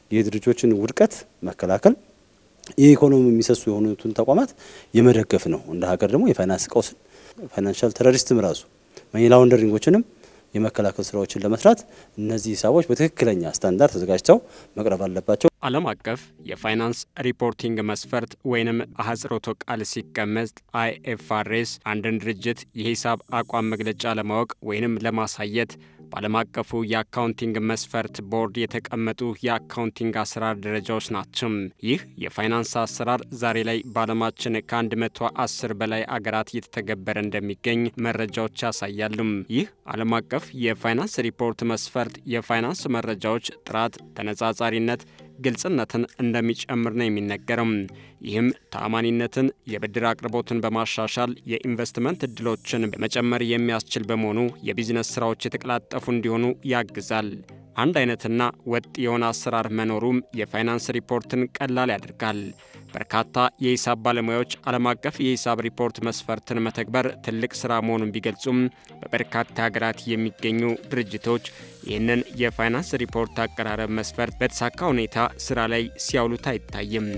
የድርጅቶችን ውድቀት መከላከል የኢኮኖሚ የሚሰሱ የሆኑትን ተቋማት የመደገፍ ነው። እንደ ሀገር ደግሞ የፋይናንስ ቀውስን ፋይናንሻል ቴሮሪስትም ራሱ መኒ ላውንደሪንጎችንም የመከላከል ስራዎችን ለመስራት እነዚህ ሂሳቦች በትክክለኛ ስታንዳርድ ተዘጋጅተው መቅረብ አለባቸው። ዓለም አቀፍ የፋይናንስ ሪፖርቲንግ መስፈርት ወይንም አህጽሮተ ቃል ሲቀመጥ አይኤፍአርኤስ አንድን ድርጅት የሂሳብ አቋም መግለጫ ለማወቅ ወይንም ለማሳየት በዓለም አቀፉ የአካውንቲንግ መስፈርት ቦርድ የተቀመጡ የአካውንቲንግ አሰራር ደረጃዎች ናቸው። ይህ የፋይናንስ አሰራር ዛሬ ላይ በዓለማችን ከ110 በላይ አገራት እየተተገበረ እንደሚገኝ መረጃዎች ያሳያሉ። ይህ ዓለም አቀፍ የፋይናንስ ሪፖርት መስፈርት የፋይናንስ መረጃዎች ጥራት፣ ተነጻጻሪነት ግልጽነትን እንደሚጨምር ነው የሚነገረው። ይህም ተአማኒነትን፣ የብድር አቅርቦትን በማሻሻል የኢንቨስትመንት እድሎችን በመጨመር የሚያስችል በመሆኑ የቢዝነስ ስራዎች የተቀላጠፉ እንዲሆኑ ያግዛል። አንድ አይነትና ወጥ የሆነ አሰራር መኖሩም የፋይናንስ ሪፖርትን ቀላል ያደርጋል። በርካታ የሂሳብ ባለሙያዎች ዓለም አቀፍ የሂሳብ ሪፖርት መስፈርትን መተግበር ትልቅ ስራ መሆኑን ቢገልጹም በበርካታ ሀገራት የሚገኙ ድርጅቶች ይህንን የፋይናንስ ሪፖርት አቀራረብ መስፈርት በተሳካ ሁኔታ ስራ ላይ ሲያውሉት አይታይም።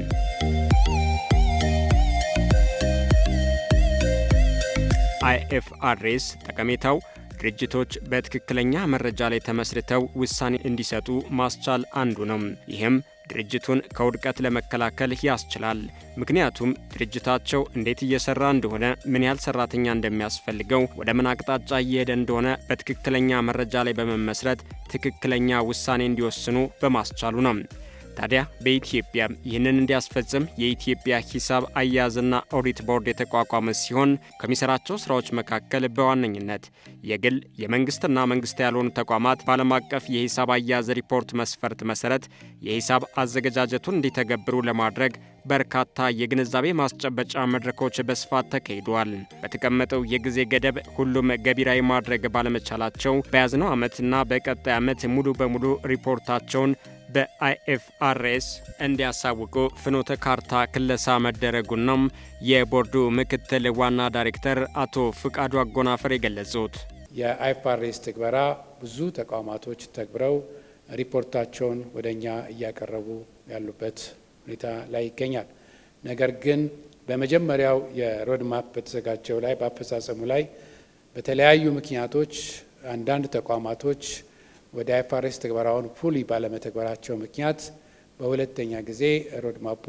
አይኤፍአርኤስ ጠቀሜታው ድርጅቶች በትክክለኛ መረጃ ላይ ተመስርተው ውሳኔ እንዲሰጡ ማስቻል አንዱ ነው። ይህም ድርጅቱን ከውድቀት ለመከላከል ያስችላል። ምክንያቱም ድርጅታቸው እንዴት እየሰራ እንደሆነ፣ ምን ያህል ሰራተኛ እንደሚያስፈልገው፣ ወደ ምን አቅጣጫ እየሄደ እንደሆነ በትክክለኛ መረጃ ላይ በመመስረት ትክክለኛ ውሳኔ እንዲወስኑ በማስቻሉ ነው። ታዲያ በኢትዮጵያ ይህንን እንዲያስፈጽም የኢትዮጵያ ሂሳብ አያያዝና ኦዲት ቦርድ የተቋቋመ ሲሆን ከሚሰራቸው ስራዎች መካከል በዋነኝነት የግል የመንግስትና መንግስት ያልሆኑ ተቋማት በዓለም አቀፍ የሂሳብ አያያዝ ሪፖርት መስፈርት መሰረት የሂሳብ አዘገጃጀቱን እንዲተገብሩ ለማድረግ በርካታ የግንዛቤ ማስጨበጫ መድረኮች በስፋት ተካሂደዋል። በተቀመጠው የጊዜ ገደብ ሁሉም ገቢራዊ ማድረግ ባለመቻላቸው በያዝነው ዓመትና በቀጣይ ዓመት ሙሉ በሙሉ ሪፖርታቸውን በአይኤፍአርኤስ እንዲያሳውቁ ፍኖተ ካርታ ክለሳ መደረጉንም የቦርዱ ምክትል ዋና ዳይሬክተር አቶ ፍቃዱ አጎናፈር የገለጹት የአይኤፍአርኤስ ትግበራ ብዙ ተቋማቶች ተግብረው ሪፖርታቸውን ወደ እኛ እያቀረቡ ያሉበት ሁኔታ ላይ ይገኛል። ነገር ግን በመጀመሪያው የሮድማፕ በተዘጋጀው ላይ በአፈጻጸሙ ላይ በተለያዩ ምክንያቶች አንዳንድ ተቋማቶች ወደ አይኤፍአርኤስ ትግበራውን ፉሊ ባለመተግበራቸው ምክንያት በሁለተኛ ጊዜ ሮድማፑ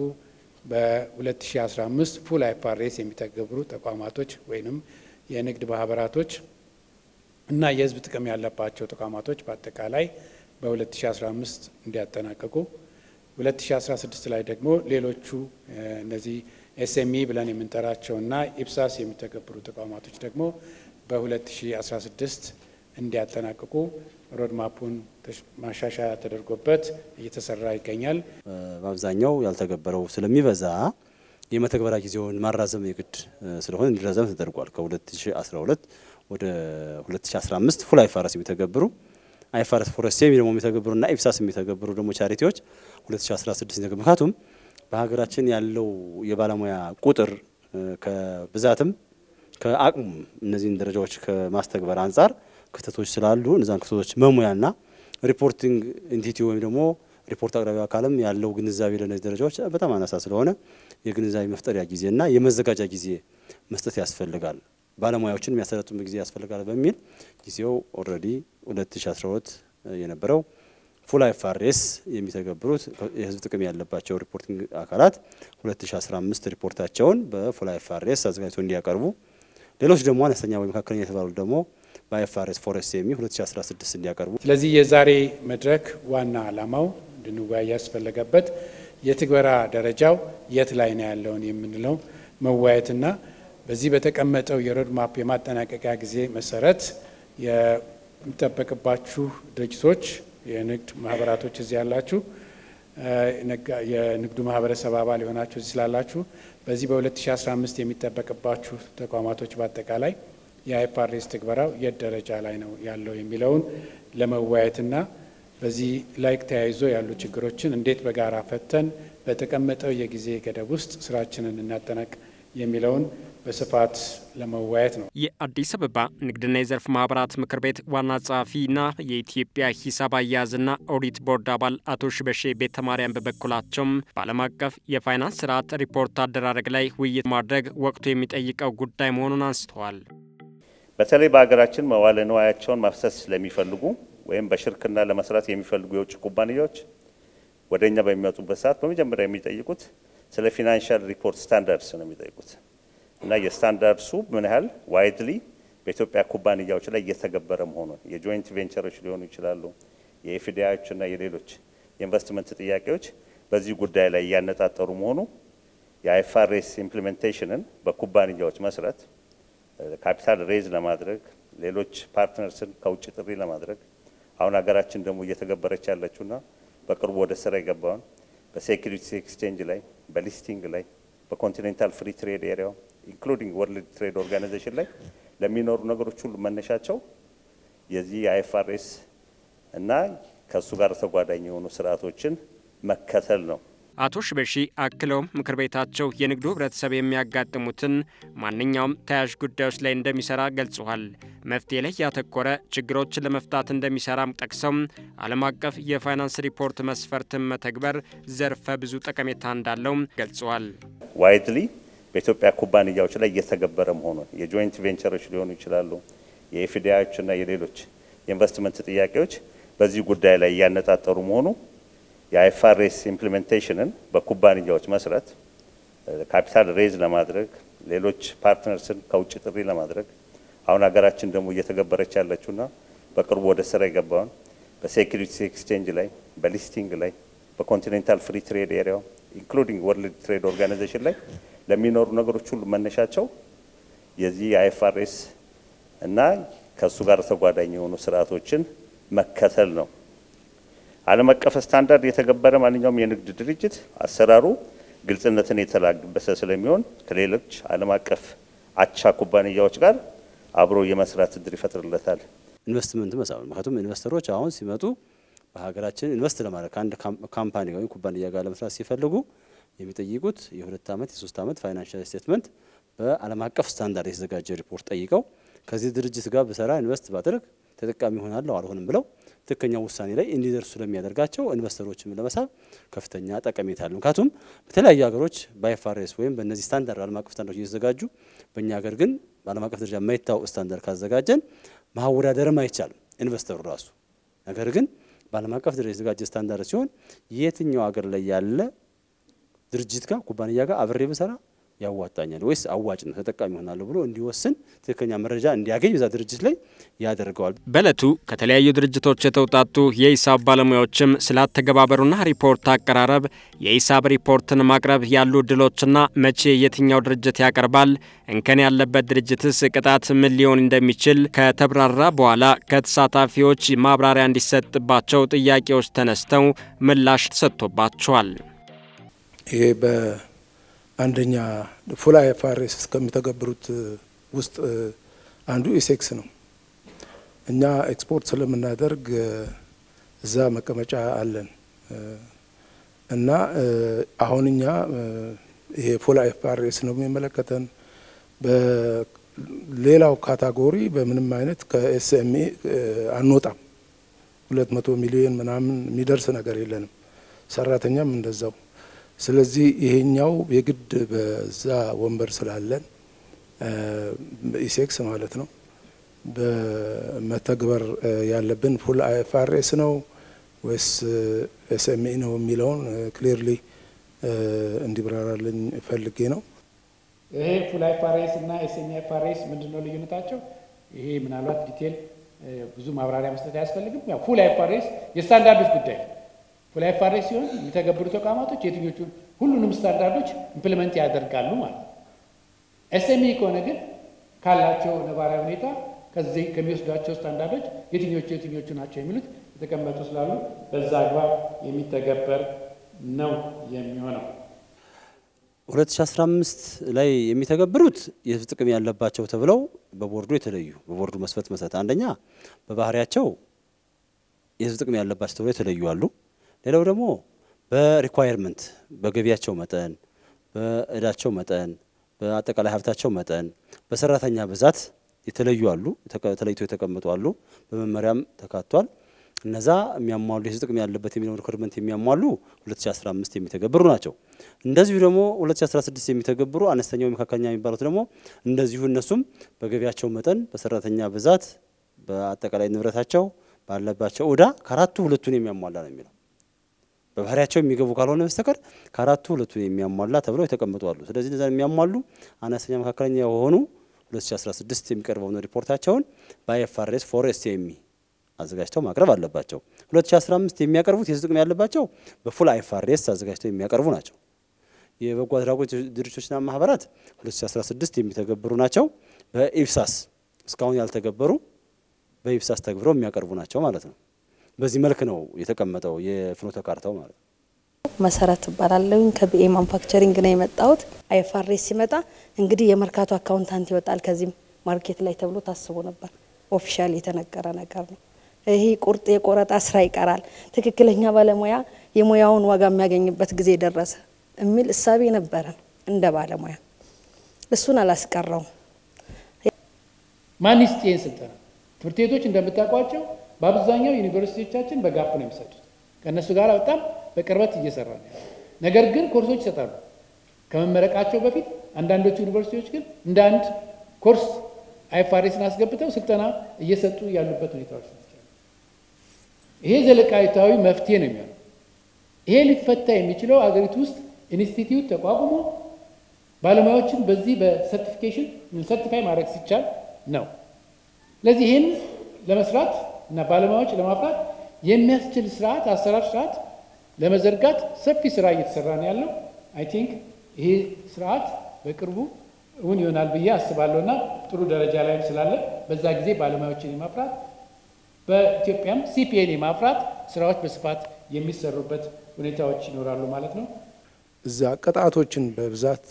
በ2015 ፉል አይኤፍአርኤስ የሚተገብሩ ተቋማቶች ወይም የንግድ ማህበራቶች እና የሕዝብ ጥቅም ያለባቸው ተቋማቶች በአጠቃላይ በ2015 እንዲያጠናቀቁ 2016 ላይ ደግሞ ሌሎቹ እነዚህ ኤስኤምኢ ብለን የምንጠራቸውና ኢፕሳስ የሚተገብሩ ተቋማቶች ደግሞ በ2016 እንዲያጠናቅቁ ሮድማፑን ማሻሻያ ተደርጎበት እየተሰራ ይገኛል። በአብዛኛው ያልተገበረው ስለሚበዛ የመተግበሪያ ጊዜውን ማራዘም የግድ ስለሆነ እንዲራዘም ተደርጓል። ከ2012 ወደ 2015 ፉል አይፋረስ የሚተገብሩ አይፋረስ ፎረስቴም ደግሞ የሚተገብሩና ኢፕሳስ የሚተገብሩ ደግሞ ቻሪቲዎች 2016 የሚተገብሩ ምክንያቱም በሀገራችን ያለው የባለሙያ ቁጥር ከብዛትም ከአቅሙም እነዚህን ደረጃዎች ከማስተግበር አንጻር ክፍተቶች ስላሉ እነዛን ክፍተቶች መሙያና ሪፖርቲንግ ኢንቲቲ ወይም ደግሞ ሪፖርት አቅራቢ አካልም ያለው ግንዛቤ ለእነዚህ ደረጃዎች በጣም አናሳ ስለሆነ የግንዛቤ መፍጠሪያ ጊዜና የመዘጋጃ ጊዜ መስጠት ያስፈልጋል፣ ባለሙያዎችን የሚያሰለጥኑበት ጊዜ ያስፈልጋል በሚል ጊዜው ኦልሬዲ 2012 የነበረው ፉል አይፋርኤስ የሚተገብሩት የሕዝብ ጥቅም ያለባቸው ሪፖርቲንግ አካላት 2015 ሪፖርታቸውን በፉል አይፋርኤስ አዘጋጅተው እንዲያቀርቡ ሌሎች ደግሞ አነስተኛ ወይ መካከለኛ የተባሉ ደግሞ በአይኤፍአርኤስ ፎረስት የሚ 2016 እንዲያቀርቡ። ስለዚህ የዛሬ መድረክ ዋና ዓላማው እንድንወያይ ያስፈለገበት የትግበራ ደረጃው የት ላይ ነው ያለውን የምንለው መወያየትና በዚህ በተቀመጠው የሮድማፕ የማጠናቀቂያ ጊዜ መሰረት የሚጠበቅባችሁ ድርጅቶች፣ የንግድ ማህበራቶች እዚህ ያላችሁ፣ የንግዱ ማህበረሰብ አባል የሆናችሁ እዚህ ስላላችሁ በዚህ በ2015 የሚጠበቅባችሁ ተቋማቶች በአጠቃላይ የአይኤፍአርኤስ ትግበራው የት ደረጃ ላይ ነው ያለው የሚለውን ለመወያየትና በዚህ ላይ ተያይዞ ያሉ ችግሮችን እንዴት በጋራ ፈተን በተቀመጠው የጊዜ ገደብ ውስጥ ስራችንን እናጠናቅ የሚለውን በስፋት ለመወያየት ነው። የአዲስ አበባ ንግድና የዘርፍ ማህበራት ምክር ቤት ዋና ጸሐፊና የኢትዮጵያ ሂሳብ አያያዝና ኦዲት ቦርድ አባል አቶ ሽበሼ ቤተ ማርያም በበኩላቸውም በዓለም አቀፍ የፋይናንስ ስርዓት ሪፖርት አደራረግ ላይ ውይይት ማድረግ ወቅቱ የሚጠይቀው ጉዳይ መሆኑን አንስተዋል። በተለይ በሀገራችን መዋለ ንዋያቸውን ማፍሰስ ለሚፈልጉ ወይም በሽርክና ለመስራት የሚፈልጉ የውጭ ኩባንያዎች ወደ እኛ በሚመጡበት ሰዓት በመጀመሪያ የሚጠይቁት ስለ ፊናንሻል ሪፖርት ስታንዳርድስ ነው የሚጠይቁት እና የስታንዳርድሱ ምን ያህል ዋይድሊ በኢትዮጵያ ኩባንያዎች ላይ እየተገበረ መሆኑን የጆይንት ቬንቸሮች ሊሆኑ ይችላሉ፣ የኤፍዲአዮች እና የሌሎች የኢንቨስትመንት ጥያቄዎች በዚህ ጉዳይ ላይ እያነጣጠሩ መሆኑ የአይፋሬስ ኢምፕሊሜንቴሽንን በኩባንያዎች መስረት ካፒታል ሬዝ ለማድረግ ሌሎች ፓርትነርስን ከውጭ ጥሪ ለማድረግ አሁን ሀገራችን ደግሞ እየተገበረች ያለችውና በቅርቡ ወደ ስራ የገባውን በሴኩሪቲ ኤክስቼንጅ ላይ በሊስቲንግ ላይ በኮንቲኔንታል ፍሪ ትሬድ ኤሪያው ኢንክሉዲንግ ወርልድ ትሬድ ኦርጋናይዜሽን ላይ ለሚኖሩ ነገሮች ሁሉ መነሻቸው የዚህ የአይኤፍአርኤስ እና ከእሱ ጋር ተጓዳኝ የሆኑ ስርዓቶችን መከተል ነው። አቶ ሽበሺ አክለውም ምክር ቤታቸው የንግዱ ህብረተሰብ የሚያጋጥሙትን ማንኛውም ተያያዥ ጉዳዮች ላይ እንደሚሰራ ገልጸዋል። መፍትሄ ላይ ያተኮረ ችግሮችን ለመፍታት እንደሚሰራም ጠቅሰው ዓለም አቀፍ የፋይናንስ ሪፖርት መስፈርትን መተግበር ዘርፈ ብዙ ጠቀሜታ እንዳለው ገልጸዋል። ዋይድሊ በኢትዮጵያ ኩባንያዎች ላይ እየተገበረ መሆኑን የጆይንት ቬንቸሮች ሊሆኑ ይችላሉ፣ የኤፍዲአዮች እና የሌሎች የኢንቨስትመንት ጥያቄዎች በዚህ ጉዳይ ላይ እያነጣጠሩ መሆኑ የአይፋሬስ ኢምፕሊሜንቴሽንን በኩባንያዎች መስረት ካፒታል ሬዝ ለማድረግ ሌሎች ፓርትነርስን ከውጭ ጥሪ ለማድረግ አሁን ሀገራችን ደግሞ እየተገበረች ያለችውና በቅርቡ ወደ ስራ የገባውን በሴኩሪቲ ኤክስቼንጅ ላይ በሊስቲንግ ላይ በኮንቲኔንታል ፍሪ ትሬድ ኤሪያው ኢንክሉዲንግ ወርልድ ትሬድ ኦርጋናይዜሽን ላይ ለሚኖሩ ነገሮች ሁሉ መነሻቸው የዚህ የአይኤፍአርኤስ እና ከእሱ ጋር ተጓዳኝ የሆኑ ስርዓቶችን መከተል ነው። ዓለም አቀፍ ስታንዳርድ የተገበረ ማንኛውም የንግድ ድርጅት አሰራሩ ግልጽነትን የተላበሰ ስለሚሆን ከሌሎች ዓለም አቀፍ አቻ ኩባንያዎች ጋር አብሮ የመስራት እድል ይፈጥርለታል። ኢንቨስትመንት መሳብ ምክንያቱም ኢንቨስተሮች አሁን ሲመጡ በሀገራችን ኢንቨስት ለማድረግ ከአንድ ካምፓኒ ወይም ኩባንያ ጋር ለመስራት ሲፈልጉ የሚጠይቁት የሁለት ዓመት የሶስት ዓመት ፋይናንሻል ስቴትመንት በዓለም አቀፍ ስታንዳርድ የተዘጋጀ ሪፖርት ጠይቀው ከዚህ ድርጅት ጋር ብሰራ ኢንቨስት ባደርግ ተጠቃሚ ይሆናለሁ አልሆንም ብለው ትክክኛ ውሳኔ ላይ እንዲደርሱ ስለሚያደርጋቸው ኢንቨስተሮችም ለመሳብ ከፍተኛ ጠቀሜታ አለው። ምክንያቱም በተለያዩ ሀገሮች በአይፋሬስ ወይም በእነዚህ ስታንዳርድ ዓለም አቀፍ ስታንዳርዶች እየተዘጋጁ በእኛ ሀገር ግን በዓለም አቀፍ ደረጃ የማይታወቅ ስታንዳርድ ካዘጋጀን ማወዳደርም አይቻልም ኢንቨስተሩ ራሱ። ነገር ግን በዓለም አቀፍ ደረጃ የተዘጋጀ ስታንዳርድ ሲሆን የትኛው ሀገር ላይ ያለ ድርጅት ጋር ኩባንያ ጋር አብሬ ብሰራ ያዋጣኛል ወይስ አዋጭ ነው ተጠቃሚ ይሆናለሁ ብሎ እንዲወስን ትክክለኛ መረጃ እንዲያገኝ በዛ ድርጅት ላይ ያደርገዋል። በእለቱ ከተለያዩ ድርጅቶች የተውጣጡ የሂሳብ ባለሙያዎችም ስላተገባበሩና ሪፖርት አቀራረብ፣ የሂሳብ ሪፖርትን ማቅረብ ያሉ እድሎችና መቼ የትኛው ድርጅት ያቀርባል፣ እንከን ያለበት ድርጅትስ ቅጣት ምን ሊሆን እንደሚችል ከተብራራ በኋላ ከተሳታፊዎች ማብራሪያ እንዲሰጥባቸው ጥያቄዎች ተነስተው ምላሽ ተሰጥቶባቸዋል። ይሄ በአንደኛ ፉል አይኤፍአርኤስ እስከሚተገብሩት ውስጥ አንዱ ኢሴክስ ነው። እኛ ኤክስፖርት ስለምናደርግ እዛ መቀመጫ አለን እና አሁን እኛ ይሄ ፉል አይኤፍአርኤስ ነው የሚመለከተን። በሌላው ካታጎሪ በምንም አይነት ከኤስኤምኤ አንወጣም። ሁለት መቶ ሚሊዮን ምናምን የሚደርስ ነገር የለንም። ሰራተኛም እንደዛው ስለዚህ ይሄኛው የግድ በዛ ወንበር ስላለን ኢሴክስ ማለት ነው በመተግበር ያለብን ፉል አይኤፍአርኤስ ነው ወይስ ኤስኤምኤ ነው የሚለውን ክሊርሊ እንዲብራራልኝ ፈልጌ ነው። ይሄ ፉል አይኤፍአርኤስ እና ኤስኤምኤ አይኤፍአርኤስ ምንድን ነው ልዩነታቸው? ይሄ ምናልባት ዲቴል ብዙ ማብራሪያ መስጠት አያስፈልግም። ያው ፉል አይኤፍአርኤስ የስታንዳርዶች ጉዳይ ነው። ፉል አይኤፍአርኤስ ሲሆን የሚተገብሩ ተቋማቶች የትኞቹ ሁሉንም ስታንዳርዶች ኢምፕሊመንት ያደርጋሉ ማለት ነው። ኤስኤምኢ ከሆነ ግን ካላቸው ነባራዊ ሁኔታ ከዚህ ከሚወስዷቸው ስታንዳርዶች የትኞቹ የትኞቹ ናቸው የሚሉት የተቀመጡ ስላሉ በዛ አግባብ የሚተገበር ነው የሚሆነው። 2015 ላይ የሚተገብሩት የህዝብ ጥቅም ያለባቸው ተብለው በቦርዱ የተለዩ በቦርዱ መስፈርት መሰረት አንደኛ በባህሪያቸው የህዝብ ጥቅም ያለባቸው ተብለው የተለዩ አሉ። ሌላው ደግሞ በሪኳየርመንት በገቢያቸው መጠን፣ በእዳቸው መጠን፣ በአጠቃላይ ሀብታቸው መጠን፣ በሰራተኛ ብዛት የተለዩ አሉ፣ ተለይቶ የተቀመጡ አሉ። በመመሪያም ተካቷል። እነዛ የሚያሟሉ የህዝብ ጥቅም ያለበት የሚለውን ሪኮርድመንት የሚያሟሉ 2015 የሚተገብሩ ናቸው። እንደዚሁ ደግሞ 2016 የሚተገብሩ አነስተኛው መካከለኛ የሚባሉት ደግሞ እንደዚሁ እነሱም በገቢያቸው መጠን፣ በሰራተኛ ብዛት፣ በአጠቃላይ ንብረታቸው ባለባቸው ዕዳ ከአራቱ ሁለቱን የሚያሟላ ነው የሚለው በባህሪያቸው የሚገቡ ካልሆነ በስተቀር ከአራቱ ሁለቱን የሚያሟላ ተብለው የተቀመጡ አሉ። ስለዚህ እነዛን የሚያሟሉ አነስተኛ መካከለኛ የሆኑ 2016 የሚቀርበውን ሪፖርታቸውን በአይኤፍአርኤስ ፎር ኤስኤምኢ አዘጋጅተው ማቅረብ አለባቸው። 2015 የሚያቀርቡት የህዝብ ጥቅም ያለባቸው በፉል አይኤፍአርኤስ አዘጋጅተው የሚያቀርቡ ናቸው። የበጎ አድራጎት ድርጅቶችና ማህበራት 2016 የሚተገብሩ ናቸው። በኢብሳስ እስካሁን ያልተገበሩ በኢብሳስ ተግብረው የሚያቀርቡ ናቸው ማለት ነው። በዚህ መልክ ነው የተቀመጠው የፍኖተ ካርታው ማለት ነው። መሰረት እባላለሁ ከቢኤ ማኑፋክቸሪንግ ነው የመጣሁት። አይኤፍአርኤስ ሲመጣ እንግዲህ የመርካቶ አካውንታንት ይወጣል ከዚህም ማርኬት ላይ ተብሎ ታስቦ ነበር። ኦፊሻል የተነገረ ነገር ነው። ይሄ ቁርጥ የቆረጣ ስራ ይቀራል፣ ትክክለኛ ባለሙያ የሙያውን ዋጋ የሚያገኝበት ጊዜ ደረሰ የሚል እሳቤ ነበረን እንደ ባለሙያ። እሱን አላስቀረውም። ማን ይስጥ ይህን ስልጠና? ትምህርት ቤቶች እንደምታውቋቸው በአብዛኛው ዩኒቨርሲቲዎቻችን በጋፕ ነው የሚሰጡት። ከእነሱ ጋር በጣም በቅርበት እየሰራ ነው። ነገር ግን ኮርሶች ይሰጣሉ ከመመረቃቸው በፊት። አንዳንዶቹ ዩኒቨርሲቲዎች ግን እንደ አንድ ኮርስ አይኤፍአርኤስን አስገብተው ስልጠና እየሰጡ ያሉበት ሁኔታዎች ናቸው። ይሄ ዘለቃዊታዊ መፍትሄ ነው የሚሆነው። ይሄ ሊፈታ የሚችለው አገሪቱ ውስጥ ኢንስቲትዩት ተቋቁሞ ባለሙያዎችን በዚህ በሰርቲፊኬሽን ሰርቲፋይ ማድረግ ሲቻል ነው። ስለዚህ ይህን ለመስራት እና ባለሙያዎች ለማፍራት የሚያስችል ስርዓት አሰራር ስርዓት ለመዘርጋት ሰፊ ስራ እየተሰራ ነው ያለው። አይ ቲንክ ይሄ ስርዓት በቅርቡ እውን ይሆናል ብዬ አስባለሁ እና ጥሩ ደረጃ ላይ ስላለ በዛ ጊዜ ባለሙያዎችን የማፍራት በኢትዮጵያም ሲፒኤን የማፍራት ስራዎች በስፋት የሚሰሩበት ሁኔታዎች ይኖራሉ ማለት ነው። እዛ ቅጣቶችን በብዛት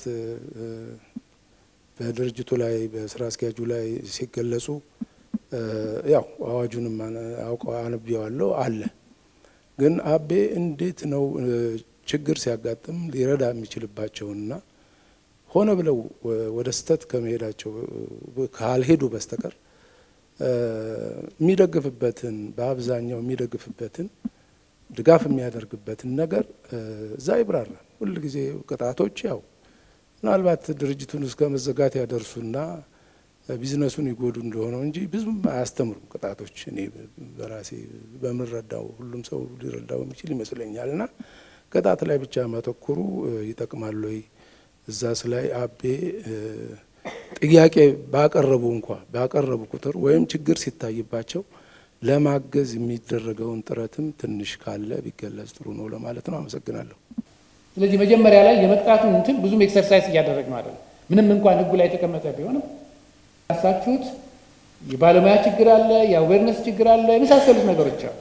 በድርጅቱ ላይ በስራ አስኪያጁ ላይ ሲገለጹ ያው አዋጁንም አውቀው አንብቤዋለሁ አለ። ግን አቤ እንዴት ነው ችግር ሲያጋጥም ሊረዳ የሚችልባቸውና ሆነ ብለው ወደ ስህተት ከመሄዳቸው ካልሄዱ በስተቀር የሚደግፍበትን በአብዛኛው የሚደግፍበትን ድጋፍ የሚያደርግበትን ነገር እዛ ይብራራል። ሁል ጊዜ ቅጣቶች ያው ምናልባት ድርጅቱን እስከ መዘጋት ያደርሱና ቢዝነሱን ይጎዱ እንደሆነው እንጂ ብዙም አያስተምሩም ቅጣቶች። እኔ በራሴ በምንረዳው ሁሉም ሰው ሊረዳው የሚችል ይመስለኛል። እና ቅጣት ላይ ብቻ ማተኮሩ ይጠቅማል ወይ? እዛስ ላይ አቤ ጥያቄ ባቀረቡ እንኳ ባቀረቡ ቁጥር ወይም ችግር ሲታይባቸው ለማገዝ የሚደረገውን ጥረትም ትንሽ ካለ ቢገለጽ ጥሩ ነው ለማለት ነው። አመሰግናለሁ። ስለዚህ መጀመሪያ ላይ የመቅጣቱን እንትን ብዙም ኤክሰርሳይዝ እያደረግ ነው አይደለም። ምንም እንኳን ህጉ ላይ የተቀመጠ ቢሆንም ያሳችሁት የባለሙያ ችግር አለ፣ የአዌርነስ ችግር አለ፣ የመሳሰሉት ነገሮች አሉ።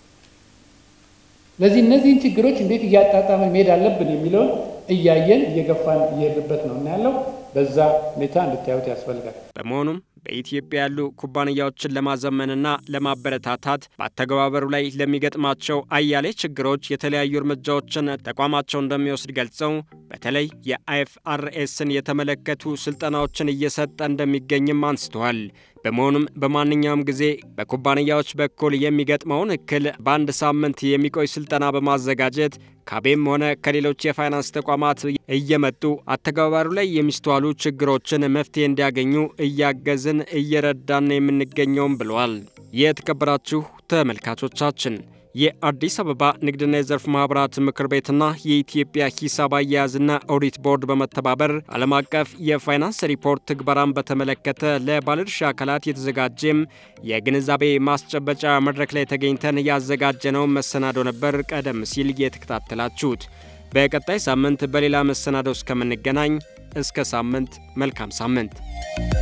ስለዚህ እነዚህን ችግሮች እንዴት እያጣጣመን መሄድ አለብን የሚለውን እያየን እየገፋን እየሄድንበት ነው እና ያለው በዛ ሁኔታ እንድታዩት ያስፈልጋል። በመሆኑም በኢትዮጵያ ያሉ ኩባንያዎችን ለማዘመንና ለማበረታታት በአተገባበሩ ላይ ለሚገጥማቸው አያሌ ችግሮች የተለያዩ እርምጃዎችን ተቋማቸው እንደሚወስድ ገልጸው በተለይ የአይኤፍአርኤስን የተመለከቱ ስልጠናዎችን እየሰጠ እንደሚገኝም አንስተዋል። በመሆኑም በማንኛውም ጊዜ በኩባንያዎች በኩል የሚገጥመውን እክል በአንድ ሳምንት የሚቆይ ስልጠና በማዘጋጀት ካቤም ሆነ ከሌሎች የፋይናንስ ተቋማት እየመጡ አተገባበሩ ላይ የሚስተዋሉ ችግሮችን መፍትሄ እንዲያገኙ እያገዝን እየረዳን የምንገኘውም ብለዋል። የተከበራችሁ ተመልካቾቻችን የአዲስ አበባ ንግድና የዘርፍ ማህበራት ምክር ቤትና የኢትዮጵያ ሂሳብ አያያዝና ኦዲት ቦርድ በመተባበር ዓለም አቀፍ የፋይናንስ ሪፖርት ትግበራን በተመለከተ ለባለድርሻ አካላት የተዘጋጀም የግንዛቤ ማስጨበጫ መድረክ ላይ ተገኝተን ያዘጋጀነው መሰናዶ ነበር። ቀደም ሲል የተከታተላችሁት። በቀጣይ ሳምንት በሌላ መሰናዶ እስከምንገናኝ እስከ ሳምንት መልካም ሳምንት